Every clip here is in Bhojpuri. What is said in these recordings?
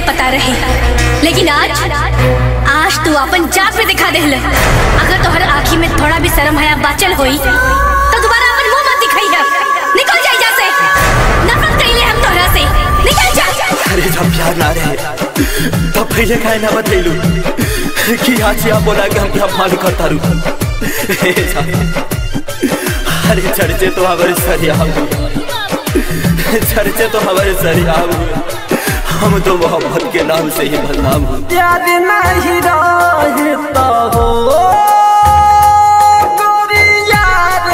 पता रहे लेकिन आज आज तू अपन जात पे दिखा देहल अगर तोहर आँखी में थोड़ा भी शर्म हया बाचल होई तो दोबारा अपन मुंह मत दिखाई है निकल जा यहाँ से नफरत कइले हम तोहरा से निकल जा अरे जब प्यार ना रहे तब पहले काहे ना बतैलू कि आज आप बोला कि हम क्या मालूम करता रू अरे चर्चे तो हमारे सरिया चर्चे तो हमारे सरिया हम तो मोहब्बत के नाम से ही बदनाम हूँ याद नहीं रहता हो गोरिया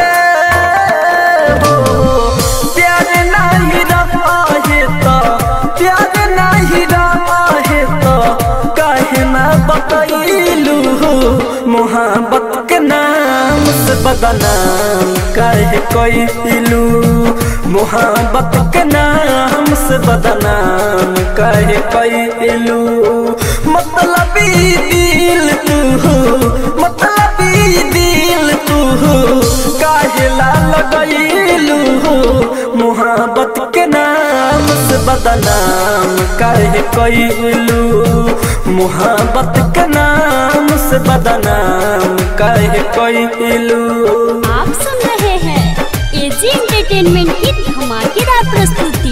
रे हो प्यार नहीं रहता प्यार नहीं रहता काहे ना बतैलू मोहब्बत के नाम से बदनाम काहे कैलू मोहब्बत के नाम से बदनाम काहे कैलू मतलब दिल तू मतलब दिल तू काहे ला लगैलू मोहब्बत के नाम से बदनाम काहे कैलू मोहब्बत के नाम से बदनाम काहे कैलू आप सुन रहे हैं एजी एंटरटेनमेंट की धमाकेदार प्रस्तुति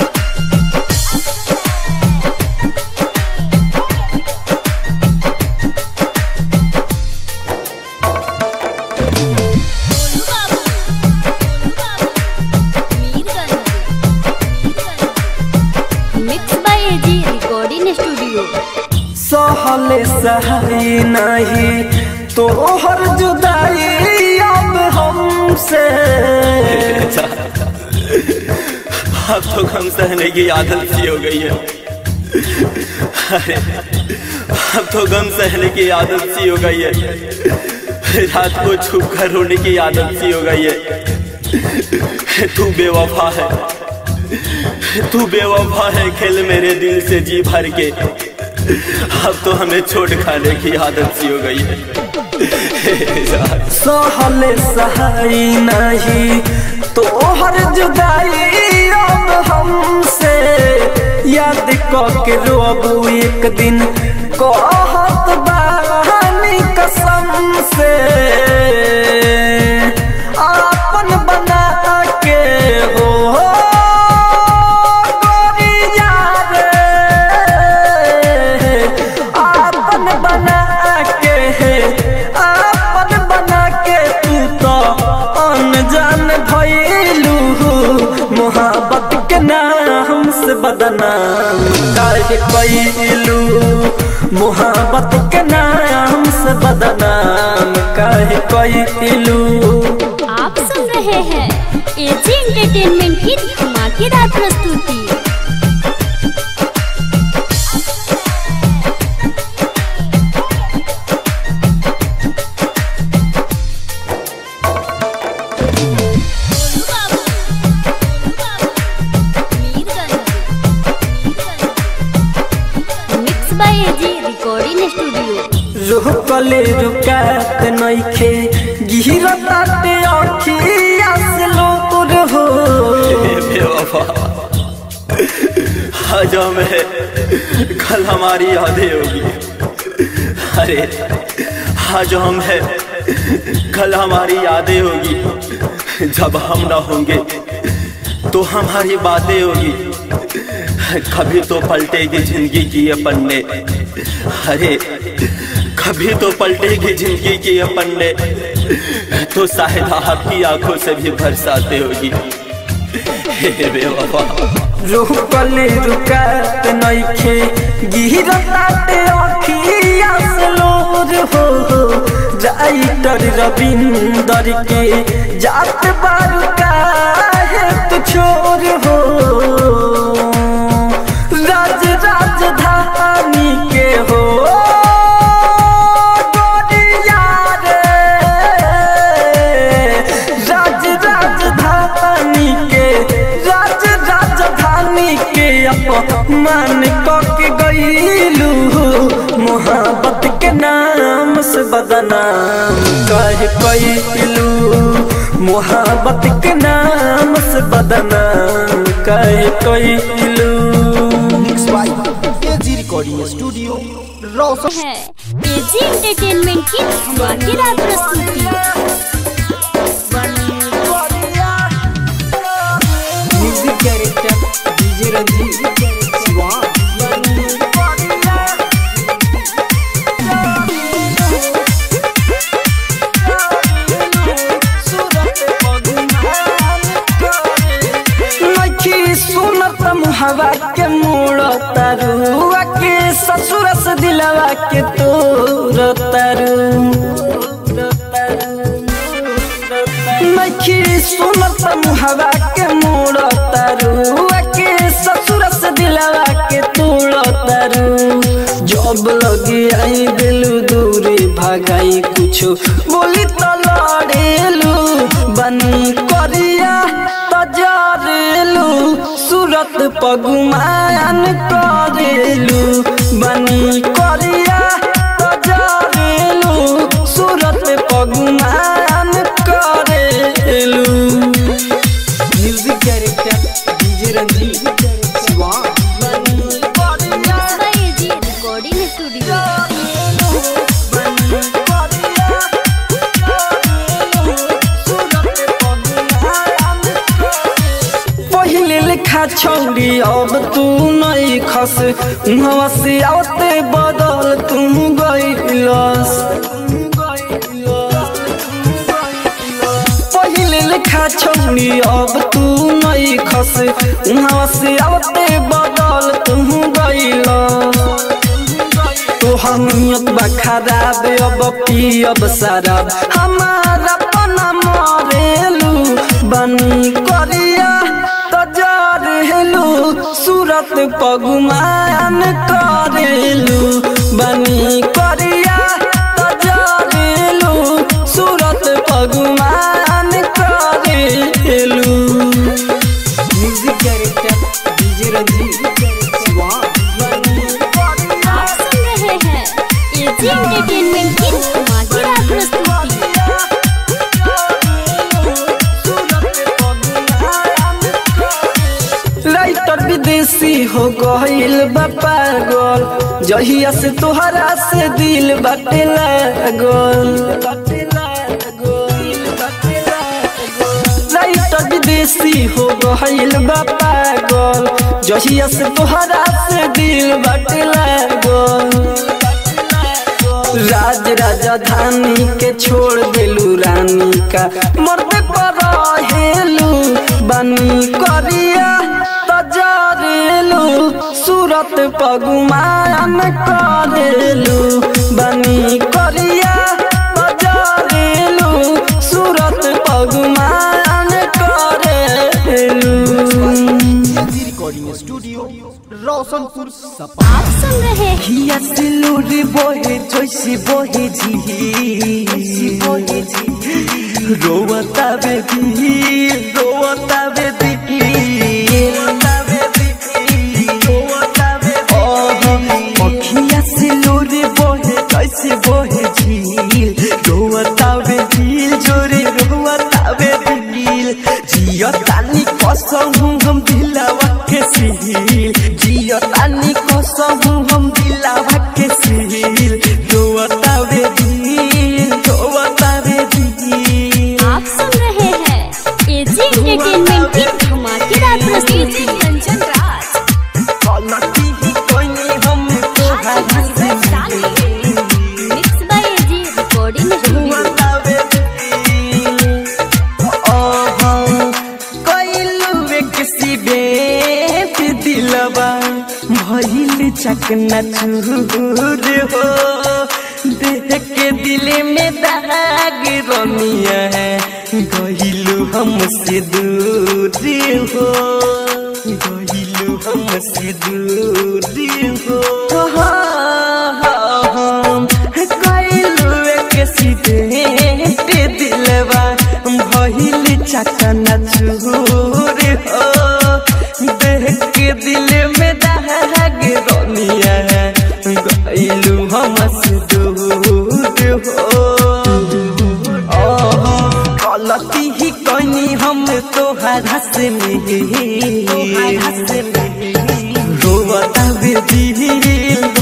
mix by AG recording studio सहले सही नहीं तोहर जुदाई अब हमसे अब तो गम सहने की आदत सी हो गई है अरे अब तो गम सहने की आदत सी हो गई है रात को छुप कर रोने की आदत सी हो गई है तू बेवफा है तू बेवफा है खेल मेरे दिल से जी भर के अब तो हमें छोड़ खाने की आदत सी हो गई है सहले सही नहीं तोहर जुदाई अब हमसे याद के रोबू एक दिन कहत बानी कसम से आपन बना के हो गोरिया रे आपन बना के आपन बना के तू तो अनजान भइलू मोहब्बत के नाम से बदनाम काहे कैलू मोहब्बत के नाम से बदनाम काहे कैलू आप सुन रहे हैं एजी एंटरटेनमेंट की धमाकेदार प्रस्तुति mix by AG recording studio रुकले रुकात नइखे गिरताते अखिया से लोर हो बेवफा आज हमें कल हमारी यादें होगी अरे आज हम है कल हमारी यादें होगी जब हम ना होंगे तो हमारी बातें होगी कभी तो पलटेगी जिंदगी की ये पन्ने अरे कभी तो पलटेगी जिंदगी की ये पन्ने तो शायद आपकी आंखों से भी बरसाते होगी हे बेवफा रुकले रुकात नइखे गिरताते अखिया से लोर हो राइटर रविंदर के जात बारू काहे तू छोर हो राज राजधानी के हो गोरिया रे राज राजधानी के राज राजधानी के अपमान के गईलू मोहब्बत के नाम से बदनाम कह कैलू मोहब्बत के नाम से बदनाम कह कैलू एजी रिकॉर्डिंग स्टूडियो रोशन है एजी एंटरटेनमेंट की धमाकेदार प्रस्तुति music director DJ Ranjeet Siwan नखी सुनत मुहवा के मोड़ तरुआ के ससुर से दिलवा के तोर तरु नखी सुनत मुहवा के मोड़ तरुआ के ससुर से दिलवा के तोड़ तरु जब लगी आई दिलू दूरी भगाई कुछो बोली तो लड़ेलू बनी करिया तजरेलू सूरत पगुमान करेलू बनी करिया तजरेलू सूरत पगुमान करेलू music director DJ Ranjeet Siwan AG recording studio पहिले लिखा छौरी अब तू नहीं खस उहवा से आवते बदल तू गइलस पहिले लिखा छौरी अब तू नहीं खस उहवा से आवते बदल तू गइलस तोहर नियत बा खराब अब पियब शराब हमारा पना मरेलू बनी करिया तजरेलू सूरत पगुमान करेलू बनी करिया तजरेलू सूरत पगुमान करेलू music director DJ Ranjeet Siwan आप सुन रहे हैं एजी एंटरटेनमेंट की धमाकेदार प्रस्तुति राइटर विदेशी हो गईल बा पागल जहिया से तोहरा से दिल बाटे लागल राइटर विदेशी हो गईल बा पागल जहिया से तोहरा से दिल बाटे लागल राज राजधानी के छोड़ देलू रानी का मरते पर हेलू बनी करिया तजरेलू सूरत पगुमान करेलू बनी करिया तजरेलू सूरत पगुमान करेलू रिकॉर्डिंग स्टूडियो रोशनपुर सपा आप सुन रहे हैं हिया सिलूरी बोहे जोशी बोहे जी बोहे जी रोवता बेबी रोवता बेबी अखिया सिलूरी बोहे जोशी बोहे झील रोवता बेबी जोरे रोवता बेबी जियो तानी कसम हम दिलवा के सील जियो तानी कसम हम दिलवा के सील रोवता बेबी रोवता बेबी आप सुन रहे हैं एजी एंटरटेनमेंट की धमाकेदार प्रस्तुति कंचन राज कलटी ही कोई नहीं हम तो mix by AG recording studio रोवता बेबी ओहो कोइलुवे किसी बेत दिलवा भइल चकना चूर हो देख के दिल में दाग रमिया है गइलु हमसे दूर हो गइलु हमसे दूर हो हम कइलुवे किसी बेत दिलवा भइल चकना चूर हो देख के दिल में दाग रोनिया है गइलू हमसे दूर हो ओहो, गलती ही कनी हम तोहरा से मिली रोवता बेदिल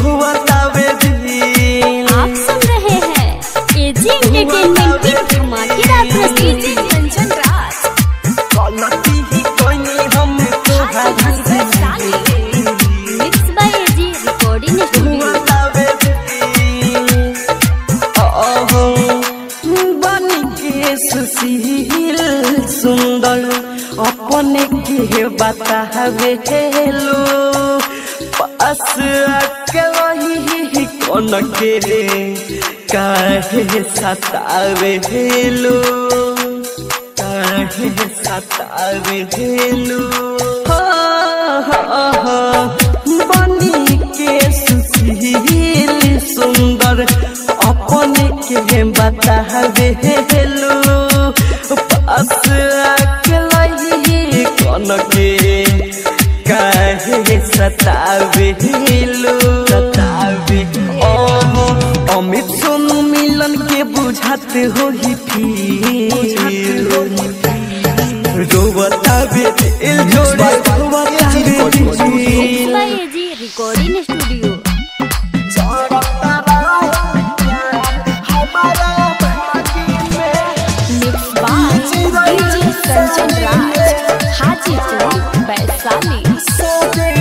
सतावेलू पास आके वही कौन के काहे सतावेलू काहे सतावेलू हो हो हो बनी के सुशील सुंदर अपने के बतावेलू पास आके लही कौन के काहे सतावेलू सतावे ओहो अमित सोनू मिलन के बुझाते हो ही फिर रोबतावे दिल जोड़े रोबतावे दिल by AG recording studio mix by DJ Kanchan Raj Hajipur Vaishali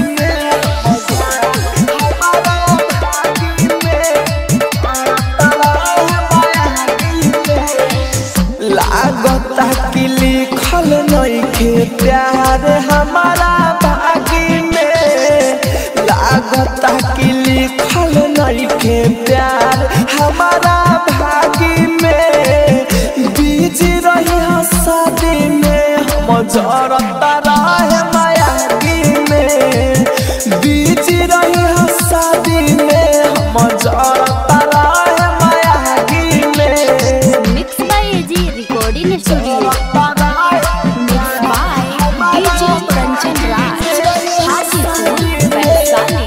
लागता कि लिखल नइखे प्यार हमारा भागी में लागता कि लिखल नइखे प्यार हमारा भागी में बीज रही शादी में हम जरता रहे मायागी में बीज रही शादी में हम जरता रहे मायागी में mix by AG recording studio mix by DJ Kanchan Raj Hajipur Vaishali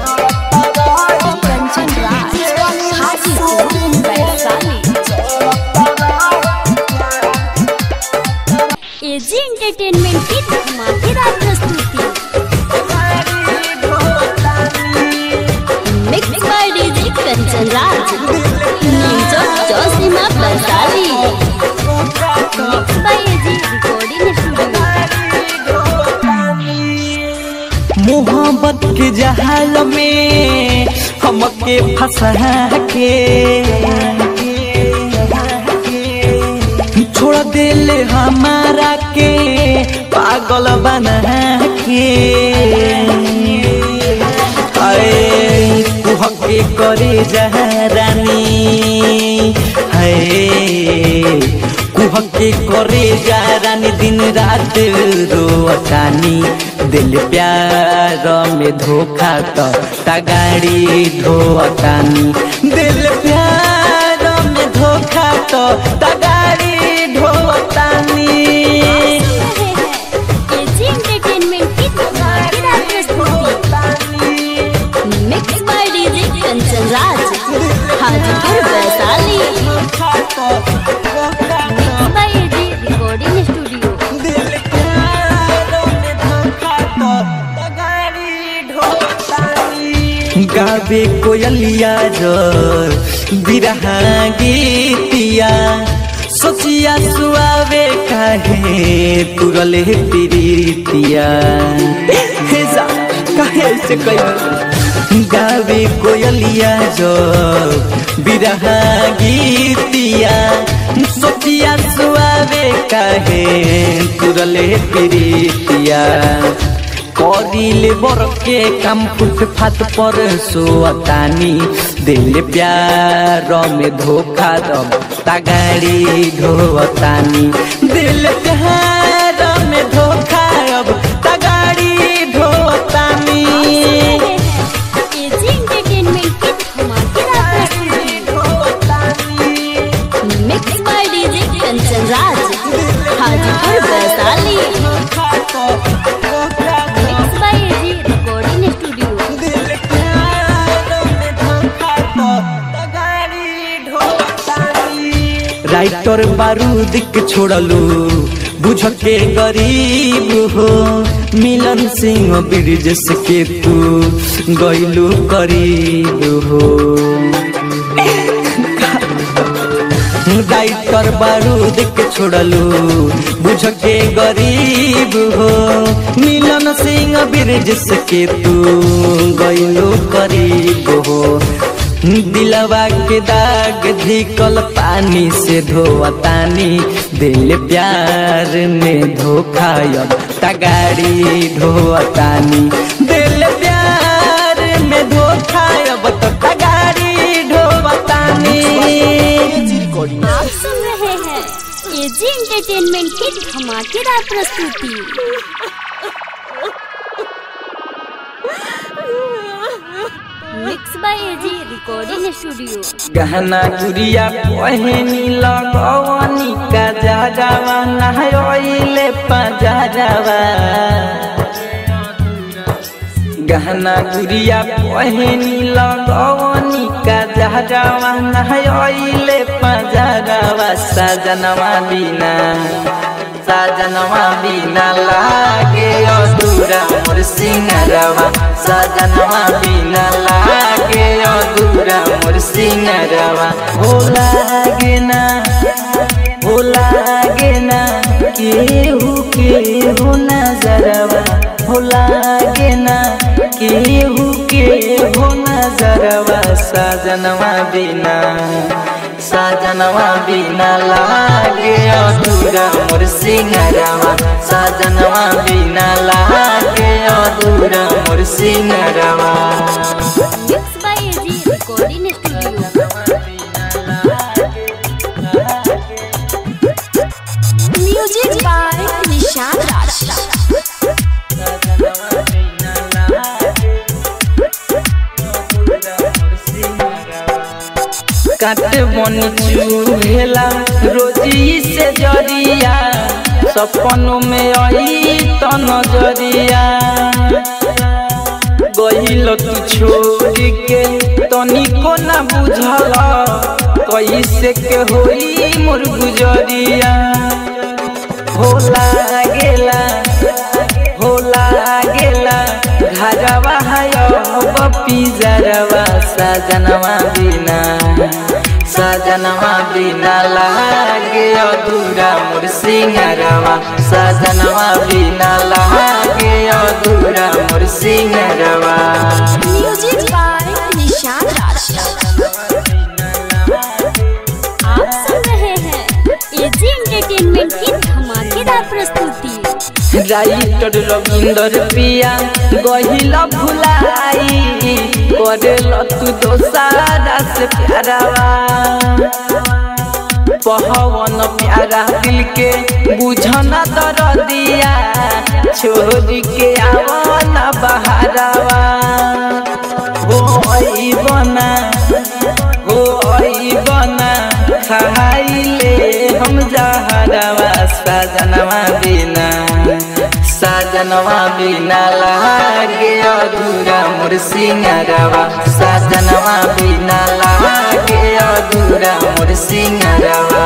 Kanchan Raj Hajipur Vaishali AG entertainment की धमाकेदार प्रस्तुति mix by DJ Kanchan Raj न्यूज जोशीमा Vaishali mix by AG recording studio मोहब्बत के जहाल में हमके फंसा के छोड़ दिल हमारा के पागल बना के अरे कुहके करे जहरानी है कुहके करे जहरानी दिन रात रोअतानी दिल प्यार में धोखा तो तगाड़ी धोअतानी दिल प्यार में धोखा तो तगाड़ी धोअतानी एजी एंटरटेनमेंट की धमाकेदार प्रस्तुति mix by DJ Kanchan Raj Hajipur Vaishali mix by AG recording studio गावे कोयलिया जोर बिरहा गीतिया सोचिया सुआवे काहे तुरले प्रीतिया हे जा काहे ऐसे कही गावे कोयलिया जोर बिरहा गीतिया सोचिया सुआवे काहे तुरले प्रीतिया करिले बरके काम फुटफाट पर सोअतानी दिल प्यार में धोखा दब तगाड़ी ढोअतानी दिल प्यार में धोखा अब तगाड़ी ढोअतानी एजी एंटरटेनमेंट की धमाकेदार प्रस्तुति mix by DJ Kanchan Raj Hajipur Vaishali mix by AG recording studio writer बारूद के छोड़लू बुझ के गरीब हो मिलन सिंह ब्रिजेश के तू गैलू करीब हो राइटर बारूद के छोड़लू बुझ के गरीब हो मिलन सिंह ब्रिजेश के तू गैलू करीब हो दिलवा के दाग धिकल पानी से धोवतानी दिल प्यार में धोखा अब तगाड़ी ढोवतानी दिल प्यार में धोखा अब तो तगाड़ी ढोवतानी रिकॉर्डिंग आप सुन रहे हैं एजी एंटरटेनमेंट की धमाकेदार प्रस्तुति mix by AG recording studio गहना गुड़िया पहनी लगवनी का जाजावा नहयोइले पजाजावा गहना गुड़िया पहनी लगवनी का जाजावा नहयोइले पजाजावा सजनवा बिना सजनवा बिना लागे अधूरा मोर सिंगरवा सजनवा बिना लागे अधूरा मोर सिंगरवा हो लागे ना हो लागे ना केहू केहू नजरवा हो लागे ना केहू केहू नजरवा सजनवा बिना सजनवा बिना लागे अधूरा मोर सिंगरवा सजनवा बिना लागे अधूरा मोर सिंगरवा mix by AG recording studio music by Nishan Raj काट बन चूहेला रोजी से जरिया सपनों में आई तो नजरिया गहिल तू छोड़ के तनिको ना बुझल कैसे के होई मोर गुजरिया हो लागेला हो लागेला घरवा है बपी जरवा सजनवा बिना सजनवा बिना लागे अधूरा मोर सिंगरवा सजनवा बिना लागे अधूरा मोर सिंगरवा म्यूजिक बाय निशान राज आप सुन रहे हैं एजी एंटरटेनमेंट की धमाकेदार प्रस्तुति राइटर रविंदर पिया गहिल भुलाई करेल तू दोसारा से प्यारावा पहवन प्यारा दिल के बुझना दर दिया छोड़ के आवना बहारावा हो आई बना हो आई बना खाइले हम जहरवा सजनवा बिना सजनवा बिना लागे अधूरा मोर सिंगरवा सजनवा बिना लागे अधूरा मोर सिंगरवा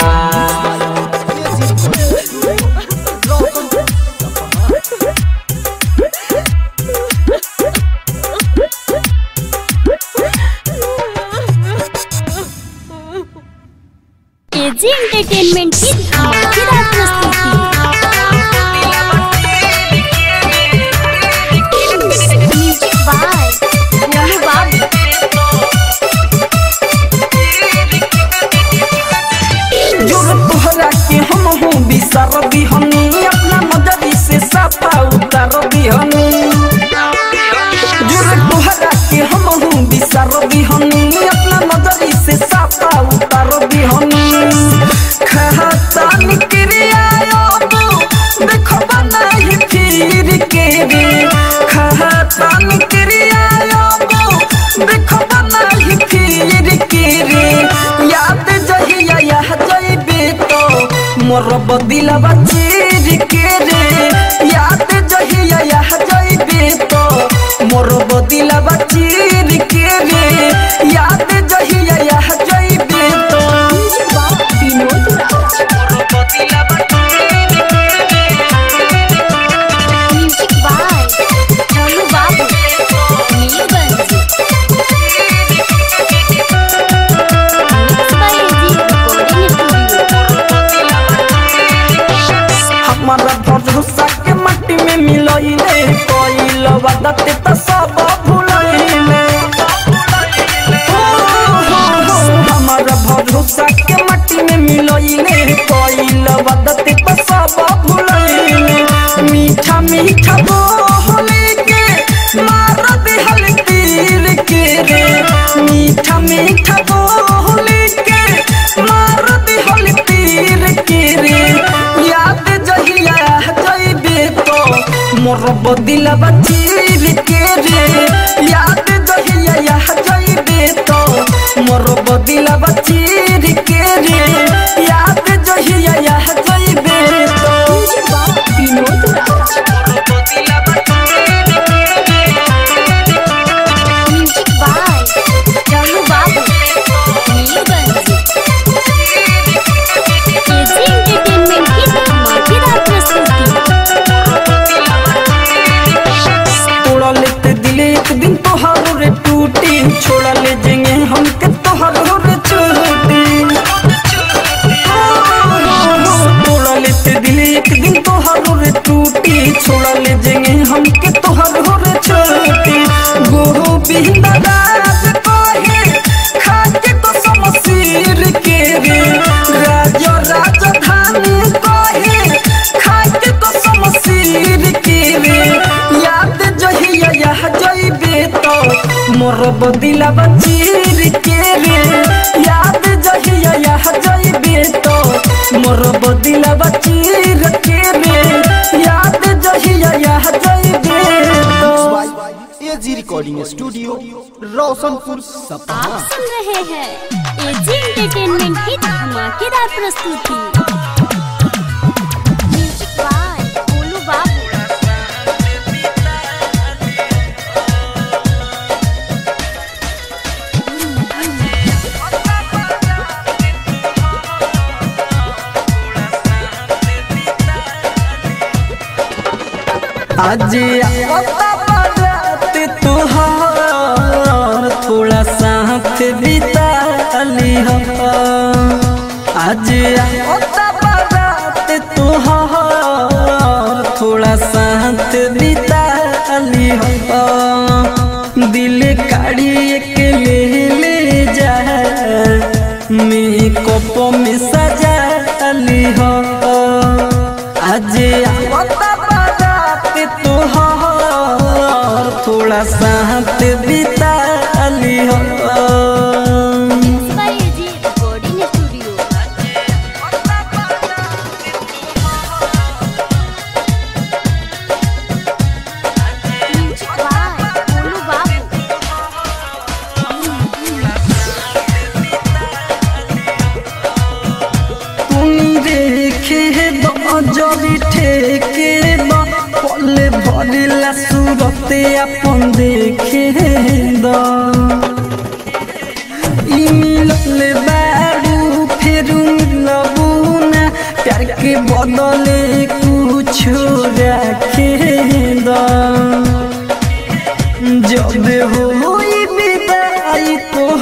एजी एंटरटेनमेंट की धमाकेदार प्रस्तुति म्यूजिक बाय गोलू बाबू जोर तोहरा के हम हूँ बिसर बिहनी अपना नजरी से साफा उतर बिहनी जोर तोहरा के हम हूँ बिसर बिहनी अपना नजरी से साफा उतर बिहनी खाता निकरिया देखो बनाई फिर के रे खाता निकरिया देखो बनाई फिर के रे याद जहिया यह जइबे तो मोर बदिलवा चीर के रे याद जहिया यह जइबे तो मोर बदिलवा चीर के रे याद जहिया यह जइबे तो विनोद राज मोर बदिलवा चीर के रे music by Golu Babu Neelganj mix by AG recording studio हमारा भरोसा के मट्टी में मिलइले कोइल बादते त सब भुलइले मीठा मीठा बोली के मार दिहल तीर के रे याद जहिया जइबे तो मोर बदिलवा चीर के रे याद जहिया जइबे तो मोर बदिलवा चीर के रे याद जहिया जइबे तो Vinod Raj music by Rahu Babu Neelganj AG entertainment की धमाकेदार प्रस्तुति तोड़ा लेते दिले एक दिन तोहारो रे टूटी छोड़ा ले जेंगे हमके तोहारो रे छोटी तोड़ा लेते दिले एक दिन तोहारो रे टूटी छोड़ा ले जेंगे हमके तोहारो रे छोटी गोहो बिंदा राज कोहे खाके तो समसीर के रे राज राजधानी कोहे खाके तो समसीर के रे याद जहिया यह जइबे तो मोर बदिलवा चीर के रे याद जहिया यह जइबे तो मोर बदिलवा चीर के रे याद जहिया यह जइबे तो एजी रिकॉर्डिंग स्टूडियो रोशनपुर सपहा आप सुन रहे हैं एजी एंटरटेनमेंट की धमाकेदार प्रस्तुति म्यूजिक बाय गोलू बाबू आज आता बारात तुहार थोड़ा साथ बिता लिह आज आता बारात तुहार थोड़ा साथ बिता लिह दिल काढ़ी के ले ले जा मेकअप में सजा लिह आज आवता बारात तोहार थोड़ा साथ बिता लिह by AG recording studio music by Golu Babu तुम देखे जबी ठेके बा पले भरिला सूरते अपन देखे द ई मिलल बारू फिर मिलबू ना प्यार के बदले कुछ रखे द जब होई विदाई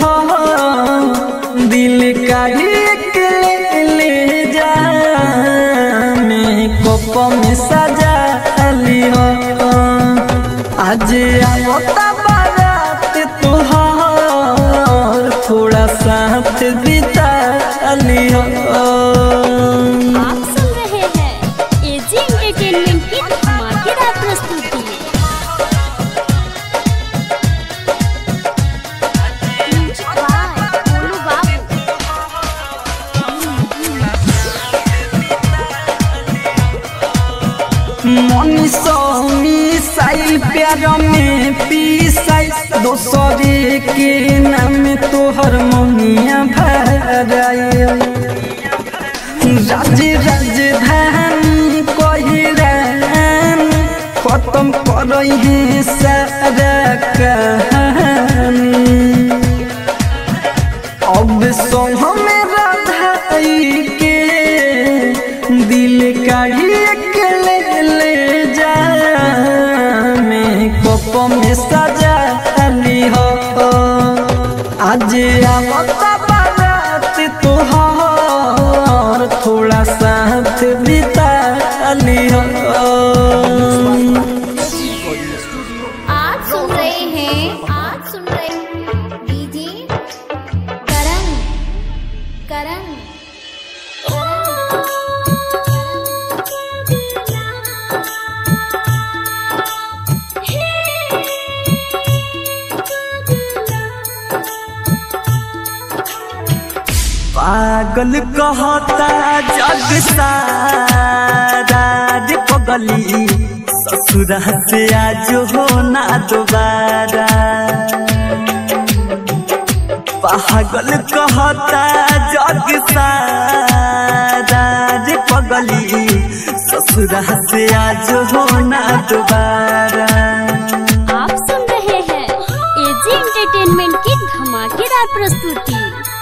तोहार दिल का एक ले ले जा मेकअप में सजा लिहो आज आवता बारात तोहार थोड़ा साथ बिता लिहो आप सुन रहे हैं एजी एंटरटेनमेंट की धमाकेदार प्रस्तुति म्यूजिक बाय गोलू बाबू मनीषो मिसाइल प्यार में पीसाई दोसरे के नाम तोहर ममिया भराई राज राजधानी कहिरान खत्म करई है सारा कहानी अब सोह में राधाई के दिल काढ़ी के ले ले जा मेकअप में सजा ली हो आज आवता बारात तोहार थोड़ा साथ बिता ली हो आज सुन रहे हैं आज सुन रहे हैं डीजे करण करण पागल कहता जग सारा रे पगली ससुरा से आज हो ना दोबारा पागल कहता जग सारा रे पगली ससुरा से आज हो ना दोबारा आप सुन रहे हैं एजी एंटरटेनमेंट की धमाकेदार प्रस्तुति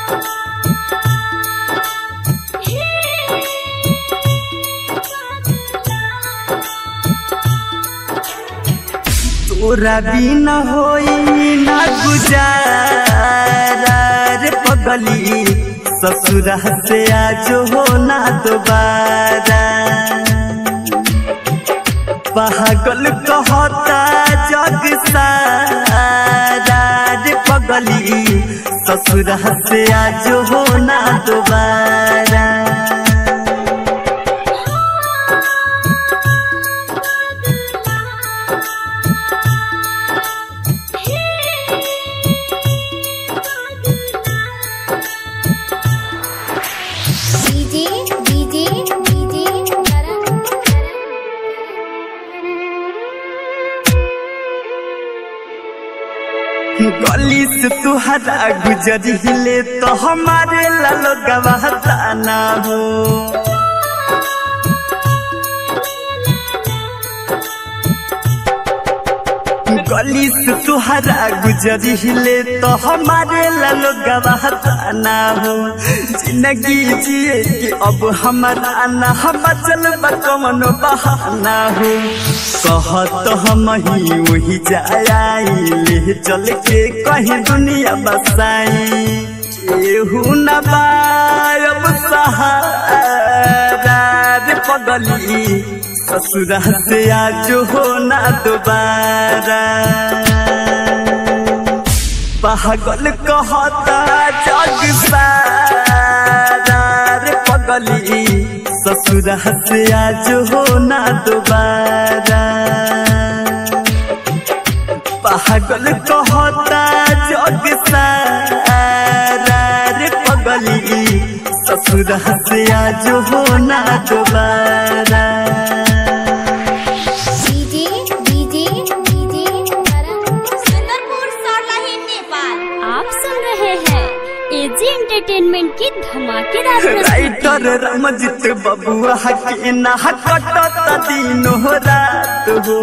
तोरा बिना होई ना गुजारा रे पगली ससुरा से आज हो ना दोबारा पागल कहता जग सारा रे पगली ससुरा से आज हो ना दोबारा डीजे डीजे डीजे गली से तुहरा गुजरिले तो हमारे लालो गवाहता ना हो गली से तुहरा गुजरिले तो हमारे लालो गवाहता ना हो जिंदगी जिए कि अब हमारा ना हम चल कमन बहाना हो कहत हम ही वही जाई ले चल के कहीं दुनिया बसाई केहू न बायब सहारा रे पगली ससुरा से आज हो ना दोबारा पागल कहता जग सारा रे पगली ससुरा से आज हो ना दोबारा पागल कहता जग सारा रे पगली ससुरा से आज हो ना दोबारा DJ DJ DJ Sundarpur Sarlahi Nepal आप सुन रहे हैं एजी एंटरटेनमेंट की धमाकेदार प्रस्तुति राइटर रमजित बबुआ के ना कटत दिन हो रात हो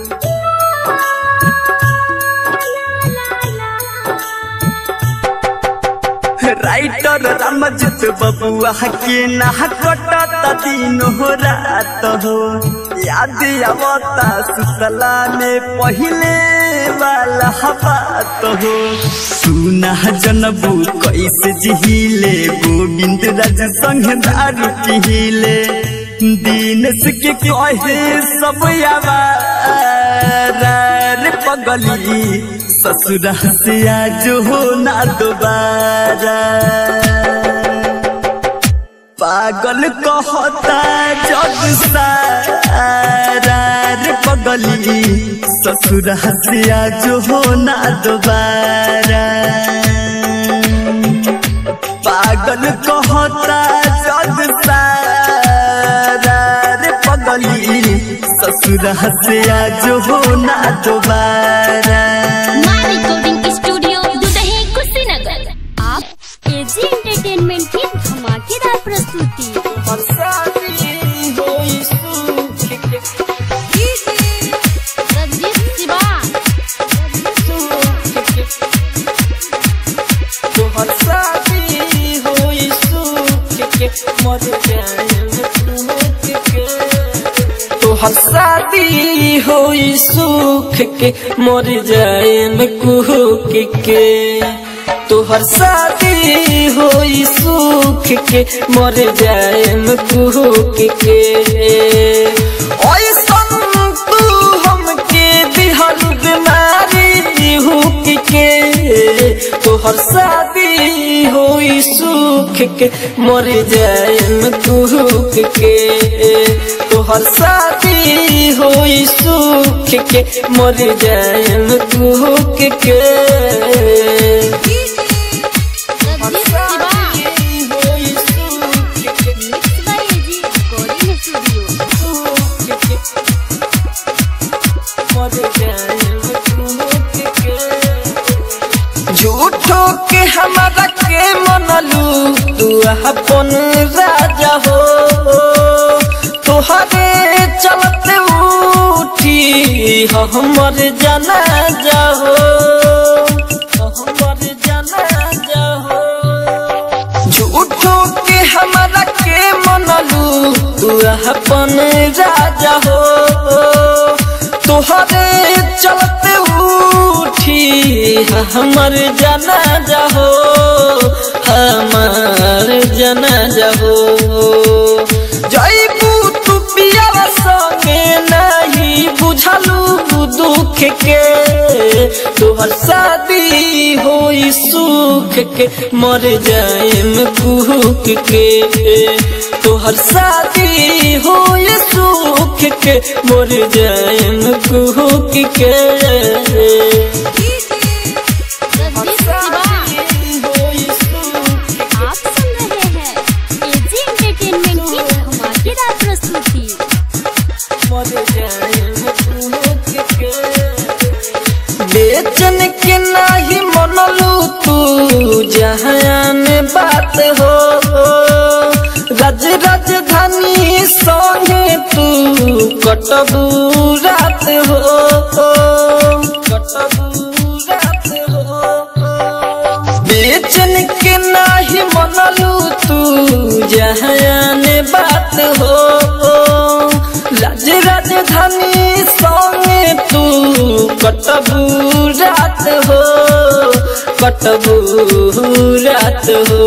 राइटर रमजित बबुआ के ना कटत दिन हो रात हो याद आवता सुतला में पहिले वाला बात हो सुना जनबू कैसे जिहिले गोविंद राज संग दारू पिहिले दीनस के कहे सब आवारा रे पगली ससुरा से आज हो ना दोबारा पागल कहता जग सारा रे पगली ससुरा से आज हो ना दोबारा पागल कहता जग सारा रे पगली ससुरा से आज हो ना दोबारा my recording studio Dudahi Kushinagar आप एजी एंटरटेनमेंट की धमाकेदार प्रस्तुति रंजीत शिवा तोहर शादी होई सुख के मर जाए में कुहक के तोहर शादी होई सुख के मर जाए में कुहक के ऐसन तू हमके दिहल बीमारी हुक के तोहर शादी होई सुख के मर जाए में कुहक के तोहर शादी होई सुख के मर जाए में कुहक के रंजीत शिवा झूठो के हमारा के मनलू तू अपन राजा हो तोहरे चलते उठी हमर जाना जाहो हमर जाना जाहो झूठो के हमारा के मनलू तू अपन राजा हो तोहरे चलते उठी हमर जाना जाहो हमर जाना जाहो जैबू तू पिया संगे नहीं बुझलू दुख के तोहर शादी होई सुख के मर जाएम कुहक के तोहर शादी होई सुख के मर जाएम कुहक के होई सुख आप सुन रहे हैं एजी एंटरटेनमेंट की धमाकेदार प्रस्तुति बेचन के नाही मनलू तू जहान बात हो रज राजधानी संगे तू कटबू रात हो कटबू रात हो बेचन के नाही मनलू तू जहान बात हो राज राजधानी संगे तू कटबू रात हो कटबू रात हो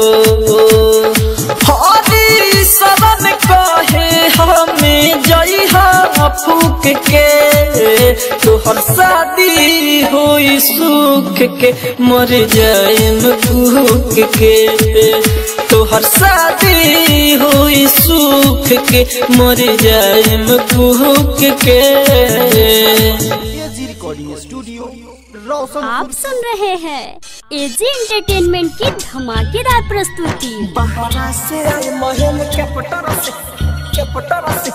हरी शरण कहे हमें जई फूक के तोहर शादी होई सुख के मर जाएम भूख के तोहर शादी होई सुख के मर जाएम भूख के एजी रिकॉर्डिंग स्टूडियो रोशन आप सुन रहे हैं एजी एंटरटेनमेंट की धमाकेदार प्रस्तुति बहरा से आए महल के पटर से के पटर से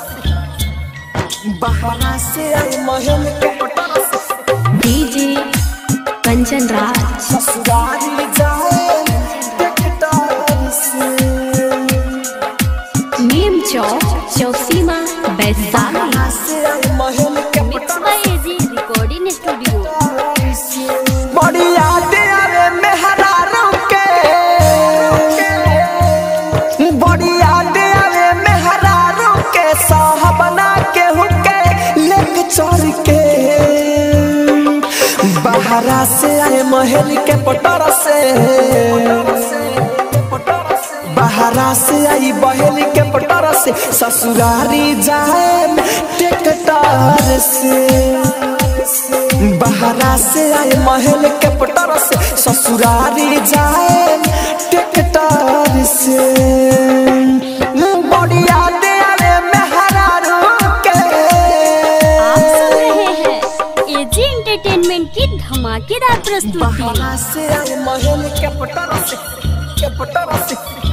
बहरा से आए महल के पटर से डीजे कंचन राज ससुरारी जाए टेकटार से नीम चौक चौसीमा वैशाली बहरा से आए महल के मिक्स पटर बाय एजी रिकॉर्डिंग स्टूडियो बड़ी यादें आवे मेहरारों के बड़ी यादें आवे मेहरारों के साहबना के हुके लेक चोर के बहरा से आए महल के पटर से बहरा से आई बहल के पटर से ससुरारी जाए टेकटार से बहरा से आए महल के पटर से ससुरारी जाए टेकटार से बढ़िया दे आवे मेहरारू के आप सुन रहे हैं एजी एंटरटेनमेंट की धमाकेदार प्रस्तुति बहरा से आए महल के पटर से के पटर से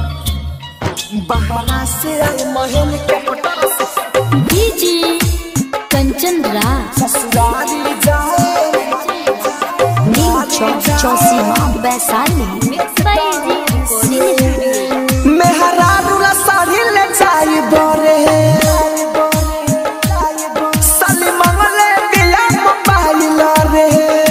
बहरा से आए महल के पटर से डीजे कंचन राज ससुरारी जाए नीम चौक चौसीमा Vaishali mix by AG recording studio मेहरारू ला साड़ी ले जाई बरे साली मंगले दिया मोबाइल रे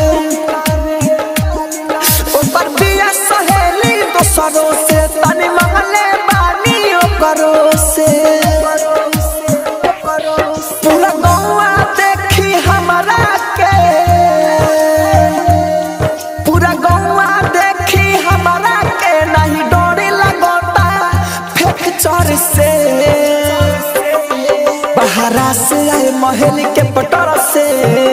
ऊपर बिया सहेली दोसरों से तनी मंगले बानी ओकरो से पूरा गौआ देखी हमरा के पूरा गौआ देखी हमरा के नहीं डोरी लगोता फेंक चोर से बहरा से आए महल के पटर से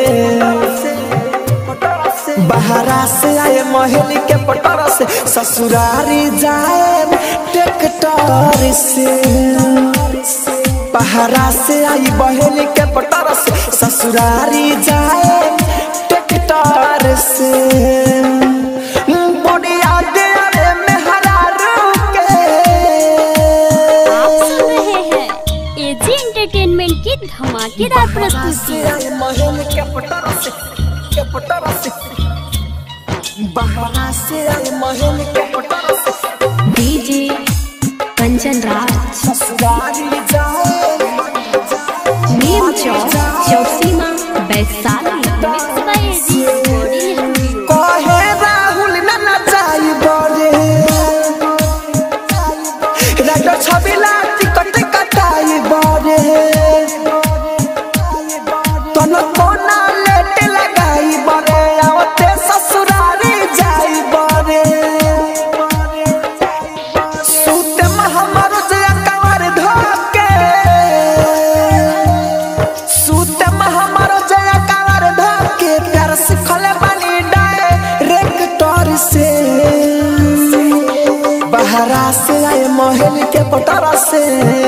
बहरा से आए महल के पटर से ससुरारी जाए ट्रैक्टर से बहरा से आई बहल के पटर से ससुरारी जाए ट्रैक्टर से बढ़िया दे रे मेहरारू के आप सुन रहे हैं एजी एंटरटेनमेंट की धमाकेदार प्रस्तुति महल के पटर से के पटर से बहरा से आए महल के पटारा से डीजे कंचन राज ससुरारी जाए नीम चौक चौसीमा Vaishali mix by AG recording studio कहे राहुल न नचाई बरे राजा छबिला टिकट कटाई बरे तन कोना लेट लगाई बरे आवते ससुरारी जाई बरे सूते में हमर जया कंवर धोके सूते में हमर जया कंवर धोके प्यार सिखले बानी डायरेक्टर से बहरा से आए महल के पटारा से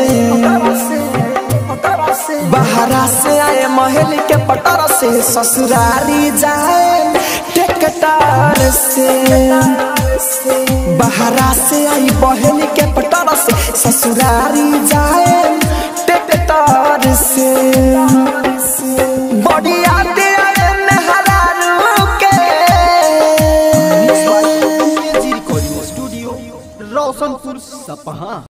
बहरा से आए महल के पटारा से ससुरारी जाए टेकटार से बहरा से आई बहन के पटारा से ससुरारी जाए टेकटार से बड़ी आते आए नहरारू के एजी रिकॉर्डिंग स्टूडियो रोशनपुर सपहा